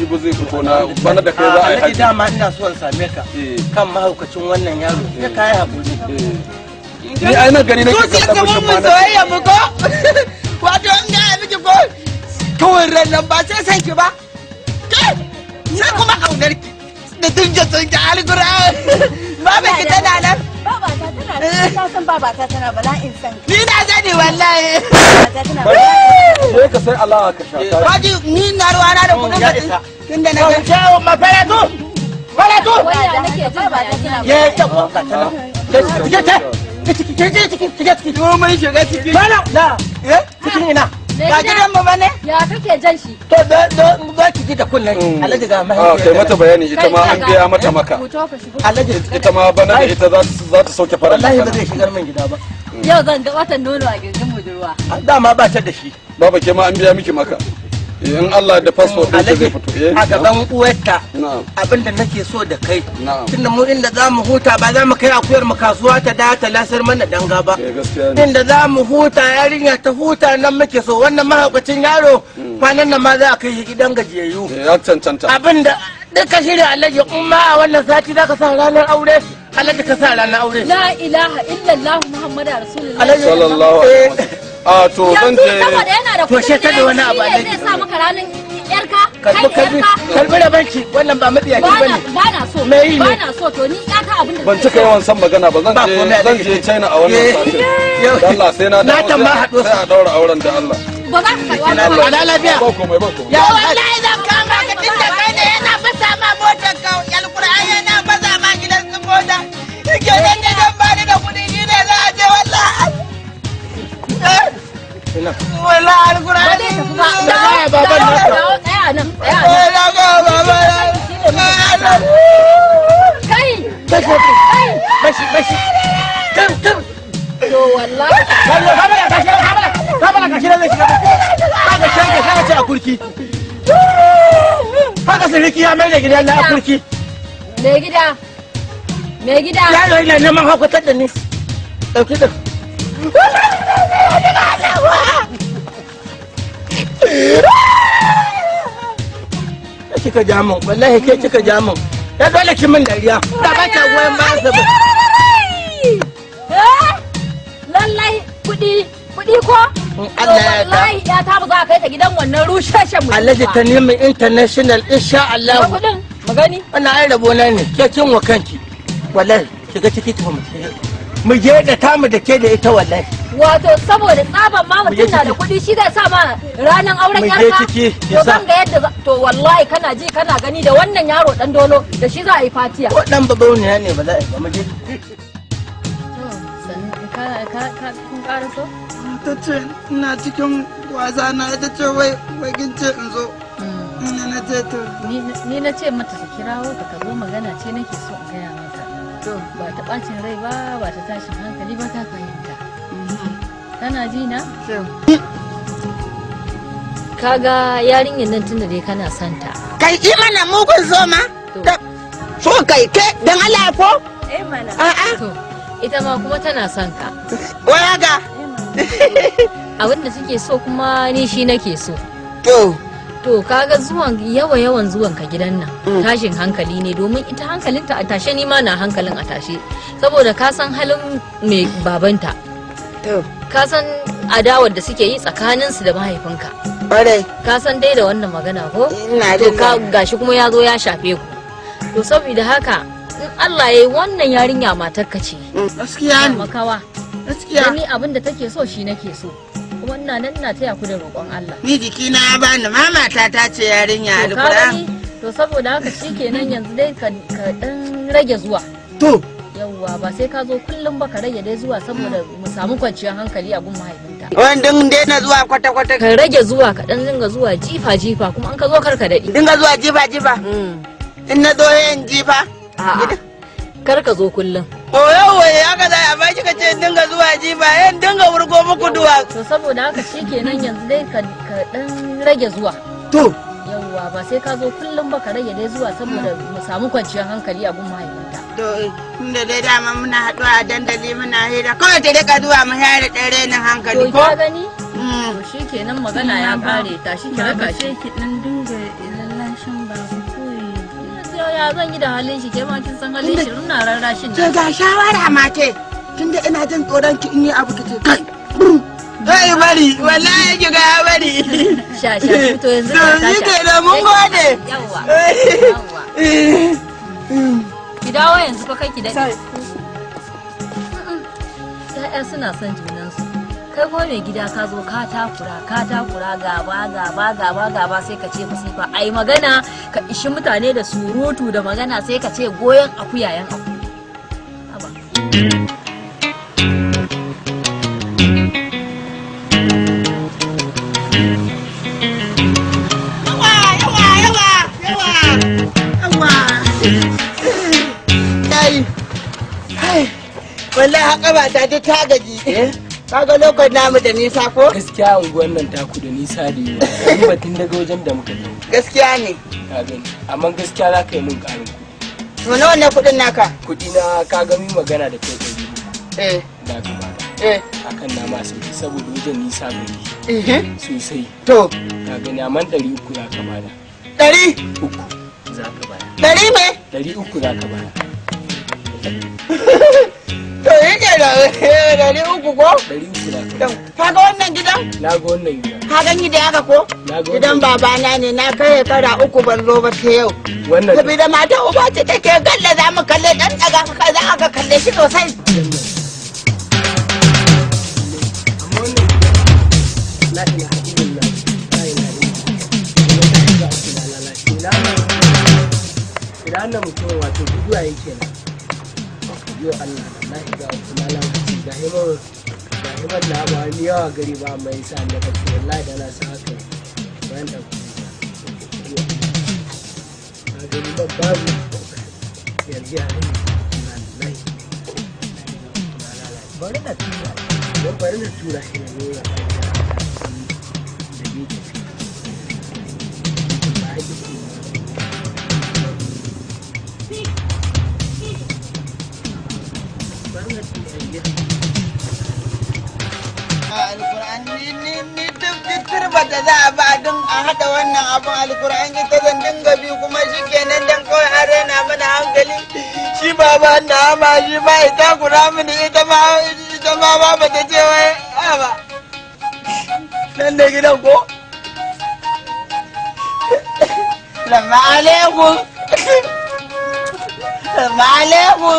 jibi zai fito na bana da kai za a yi Alhaji haji dama ina so in same ka Eh. kan mahaukacin wannan yaro ya kai hakuri ni ai nan gani nake Zuciya kallon kamar mutum mun ma na soyayya mu ko wato in ga miki ko kawai ran nan ba sai san ki ba Ke? sai kuma kaunar ki da tunje tunje alquran baba ki tana nan Babata tana da ta san babata tana bala'in san ni na sani wallahi babata tana bala'in sai ka sai Allah ka sha ta Waji ni na ruwana da kudin ya ka isa. tunda na ga cewa mafaratu faratu waya nake jin babata tana ye ta ko ka tana ke ta ciki ke ce ciki ciki ciki ko mun shiga ciki bana na eh cikin ina ga gidan mu bane ya kake jan shi to da da za ki ji da kullun alhaji ga a mahaifiya kai mata bayani ita ma an gaya mata maka Fito ka shigo. alhaji ita ma bana da ita za ta za ta sauke farar wallahi ba zai shigar min gida ba Yau zan ga watan nono a gindin budurwa. dama ba ta da shi baba ke ma an biya miki maka Eh, in Allah da passport din zai alhaji fito eh a gaban uwarta na'am abinda nake so da kai na'am tunda mu inda za mu huta ba za mu kai akuyar mu kasuwa ta da ta lasar mana danga ba eh gaskiya ne inda za mu huta yarinya ta huta nan muke so wannan mahaukacin yaro kwanan nan ma za a kai shi gidan gajiyayyu Eh, ya cancanta abinda duka shirya alhaji in ma a wannan sati za ka sa ranar aure alhaji ka sa ranar aure La ilaha illallah Muhammadu Rasulullah. alhaji sallallahu alaihi wasallam a to zan Yanzu je saboda yana da To, kudin she ta da wani ne, abu shi alhaji. ne zai sa maka ranar yarka, karbi kai karbi yarka. karbi da banki wannan ba mabiyaci Ba ba na ne ba na so. Me yi ne? Ba na so to ni ya ka abin da ban cika yawan san magana ba zan Ba je komai a zan ciki. je China a wannan Eh, satin yau- Da Allah sai na Na dawo can ma sai- haɗo su. sai a daura auren da Allah Ba za ka kai Ina wannan ala lafiya ba komai ba komai ya wallahi zan kama ka tunda kai ne yana fasa ma motar ka alquran yana fasa ma gidan su mota ke nan ne dan ba ni da kuɗi ni ne za a je wallahi wallahi alquran Ba zai tafi ba. da baya baban Dawo, naka dawo, Tsaya nan, tsaya nan. na ga baban Kai! bashi bashi bashi tum tum To wallahi. Kallo, kamala, gashi nan, kamala, kamala, gashi nan zai shiga ciki. Haka shege, haka ce a kurki. Haka siriki ya mai da gidan na a kurki. Me gida. Me gida. Yaro yana neman haukatar da ni. Ɗauki da. Ke kika ja min, wallahi ke kika ja min. Ya dole ki min dariya. Da ba ta goyon bayan sa ba. Eh? Lallai kuɗi, kuɗi ko? In Allah ya yarda. Wallahi ya ta ba za a kai ta gidan wannan rushashen mutum Alhaji ba. ta nemi international insha Ga Allah. kuɗin, magani. Wannan ai rabo na ne, ke kin wa kanki. Wallahi, shiga ciki ta mu. Mu je da tamu da ke da ita wallahi. Wato saboda tsaban ma Mu je mutum na da ciki. kuɗi shi zai sa ma ranar auren Mu je yarka. ciki, ki To sa. zan ga yadda za- to wallahi kana ji kana gani da wannan yaro dan dolo da shi za a yi fatiya. Ko dan babauniya ne ba za a yi ba mu je. kun ƙara so? ta ce ina cikin wasa na ta ce wai wai kin ce in zo ina na ce to ni na ce mata ta kirawo ka ka zo magana ce nake so in gaya maka to ba ta bacin rai ba ba ta tashin hankali ba ta fahimta kana ji na to kaga yarinyar nan tunda dai kana santa Kai yi mana mugun zoma. Da- So kai ke dan Allah ko? Eh mana. A'a. to ita ma kuma tana son ka Waya ga. abin da take so kuma ni shi nake so To. to kaga zuwan yawa yawan zuwan ka gidan nan tashin hankali ne domin ita hankalinta a tashe ni ma na hankalin a tashe saboda ka san halin mai babanta To. ka san adawar da suke yi tsakaninsu da mahaifinka Kwarai. ka san dai da wannan magana ko Ina to jin ka daɗi. gashi kuma ya zo ya shafe ku to saboda haka in Allah ya yi wannan yarinya matarka ce gaskiya ne makawa gaskiya da ni abin da take so shi nake so kuma ina nan ina taya ku da roƙon Allah ni jikina ya bani mama ta ta ce yarinya to ka alquran gani to saboda haka shikenan yanzu dai ka ka dan rage zuwa To. yawwa ba sai ka zo kullum ba ka rage dai zuwa saboda mu samu kwanciyar hankali a gun mahaifinta Wandin daina zuwa kwata-kwata. ka rage zuwa ka dan dinga zuwa jifa jifa kuma an ka zo kar ka daɗi Dinga zuwa jifa-jifa. In na zo yin jifa. a'a kar ka zo kullum Oyo waye haka za a baki ka ce dinga zuwa jifa yan dinga wurgo muku duwa. to saboda haka shikenan yanzu dai ka ka dan rage zuwa To. yawwa ba sai ka zo kullum ba ka rage dai zuwa saboda mu samu kwanciyar hankali a gun mahaifinta to inda dai dama muna haɗuwa a dandali muna hira kawai ta rika zuwa mu hira ɗan renin hankali to ko ka gani Mm. to shikenan magana ya kare tashi ki raka shi ki dan dinga lallashin ba ya zan yi da halin shi ke ma kin san halin shi ina rarrashin ke ga shawara ma ce tunda ina jin tsoron ki in yi abu ki ce kai brum. Ai bari wallahi ki ga ya bari. sha sha to yanzu To ka shi tashi ke da mun gode. yawa yawa ki dawo yanzu fa kai ki daɗe ya'ya suna son junansu kai kuma mai gida ka zo ka takura ka takura gaba gaba gaba gaba sai ka ce masifa ai magana ka ishi mutane da surutu da magana sai ka ce goyon akuya yan aku Haba. Yawa yawa yawa yawa yawa. Kai kai wallahi haka ba ta ta ta gaji. Kaga lokacin namu da nisa ko? gaskiya unguwar nan taku da nisa da yawa in batun daga wajen da muka je Gaskiya ne. ka gani amma gaskiya za ka yi min karin To nawa ne kuɗin naka? kuɗi na ka ga min magana da kai ɗari Eh da ka bada eh akan na ma sauki saboda wajen nisa gari eh. sosai To ka gani amma ɗari uku za ka bada ɗari uku za ka bada ɗari me? ɗari uku za ka bada To yi ke da ɗari uku ko? ɗari uku za ka To, bada Kaga wannan gidan? na ga wannan gida Ka gani da haka ko? na ga Gidan wannan babana ne na kai kara uku ban zo ba ta yau. wannan Saboda mata uba ce take kalle za mu kalle dan daga ka za ka kalle shi sosai. amma wannan gida la ilaha illallah la ilaha illallah ina lalace ina ina nan mutum wato guduwa yake nan yo Allah na iga kuma lalace ga himar ga himar da ba ni yawa gari ba mai sa ne ka ce wallahi da na sa haka bayan da ku ga gari ba babu yarji a nan wallahi bari na tura don bari na tura shi ne ne ya da yake ba ya ji bari na tura shi Alkur'an ni ni ni duk duk turba da za a ba don a haɗa wannan abin alkur'an ita zan dinga bi kuma shi kenan dan kawai an raina mana hankali shi ba ba na ma shi ba ita kura mini ita ma ita ma ba ba ta ce wai a ba nan da gidan ko Lama alaikum Lama alaikum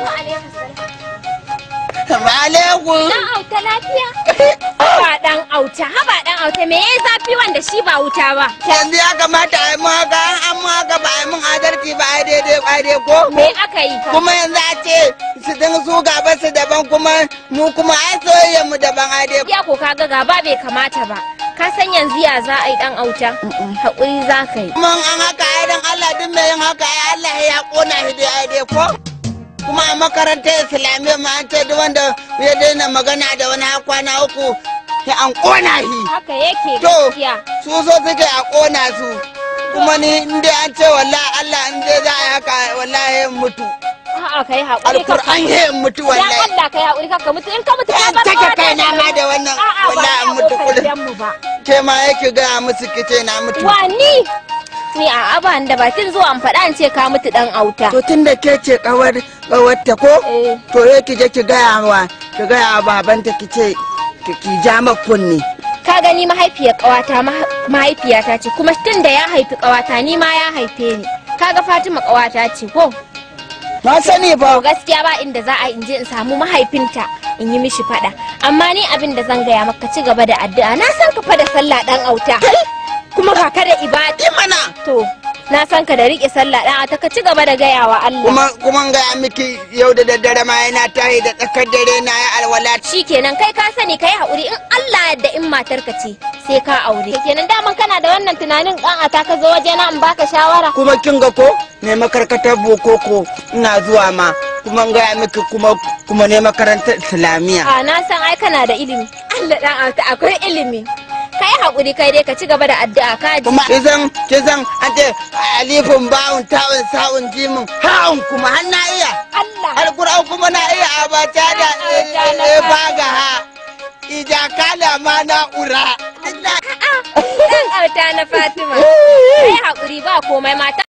Lama alaikum Dan auta lafiya? Haba dan auta, haba dan auta me yayi zafi wanda shi ba wuta ba? yanzu ya kamata a yi mu haka an an mu haka ba a yi mun adalci ba a yi daidai ba a ko Me aka yi ka? kuma yanzu a ce su din su gaba su daban kuma mu kuma ai soyayyar mu daban a dai Ya ko kaga gaba bai kamata ba. Ka san yanzu ya za a yi dan auta? Haƙuri za ka yi. kuma an haka ai dan Allah duk mai yin haka ai Allah ya kona shi dai ai dai ko kuma a makarantar islamiyya ma an ce duk wanda ya daina magana da wani har kwana uku sai an kona shi Haka yake To. gaskiya. su so suke a kona su kuma ni in dai an ce wallahi Allah in dai za a yi haka wallahi in mutu A'a kai haƙuri ka. alkur'an ya in mutu Dan wallahi Allah kai haƙuri ka mutu in ka mutu ka An bar take kawata kaina ma da wannan A'a ba wallahi a an mutu ƙofar kullum. gidanmu ba. ke ma yake gaya musu kice na mutu Wani? Ni a aban da bakin zuwa an faɗa an ce ka mutu dan auta. to tun da ke ce kawar kawarta ko Eh. to ya ki je ki gaya wa ki gaya wa babanta ki ce ki ki ja ma kunni Ka gani mahaifiyar ƙawata ma- mahaifiyata ce kuma tun da ya haifi ƙawata ni ma ya haife ni. Kaga Fatima ƙawata ce ko? na sani To ba gaskiya ba inda za a in je in samu mahaifinta in yi mishi fada. Amma ni abin da zan gaya maka ci gaba da addu'a. Na san ka fa da sallah dan auta. Kuma ka da ibada. mana To na san ka da riƙe sallah dan auta ka ci gaba da gaya wa Allah. kuma kuma in gaya miki yau da daddare ma yana tahi da tsakar dare na ya alwala Shikenan kai ka sani kai haƙuri in Allah yadda in matarka ce sai ka aure. Kenan daman kana da wannan tunanin dan ata ka zo waje na in baka shawara. kuma kin ga ko ne makarkatar bokoko ina zuwa ma kuma in gaya miki kuma kuma ne makarantar islamiyya A na san ai kana da ilimi. Allah dan auta akwai ilimi. Kai haƙuri kai dai ka ci gaba da addu'a ka ji. kuma kizan kizan an ce alifin bawun ta'un sa'un jimin ha'un kuma har na iya Allah. alkur'an kuma na iya abata da e baga ha ija kala ma na ura Ɗan auta na Fatima. Kai haƙuri ba komai mata.